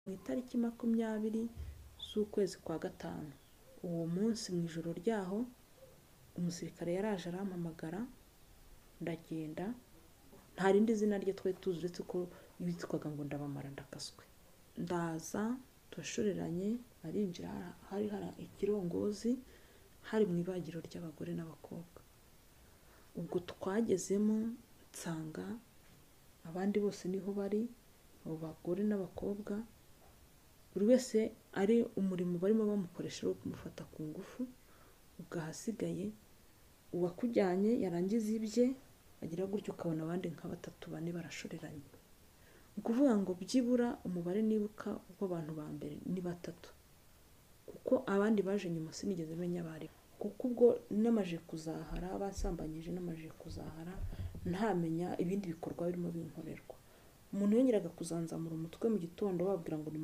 Ku itariki makumyabiri z'ukwezi kwa gatanu, uwo munsi mu ijoro ryaho umusirikare yaraje arampamagara ndagenda, nta rindi zina rye twari tuzi uretse ko yitwaga ngo Ndabamara Ndakaswe, ndaza turashoreranye arinjira hari hari ikirongozi hari mu ibagiro ry'abagore n'abakobwa, ubwo twagezemo nsanga abandi bose niho bari abo bagore n'abakobwa buri wese ari umurimo barimo bamukoresha wo kumufata ku ngufu, ubwo ahasigaye uwakujyanye yarangiza ibye agira gutyo ukabona abandi nka batatu bane barashoreranye, ni ukuvuga ngo byibura umubare nibuka w'abantu ba mbere ni batatu kuko abandi baje nyuma sinigeze menya abo aribo, kuko ubwo namaze kuzahara basambanyije namaze kuzahara ntamenya ibindi bikorwa birimo binkorerwa, umuntu yongeraga kuzanzamura umutwe mu gitondo bababwira ngo ni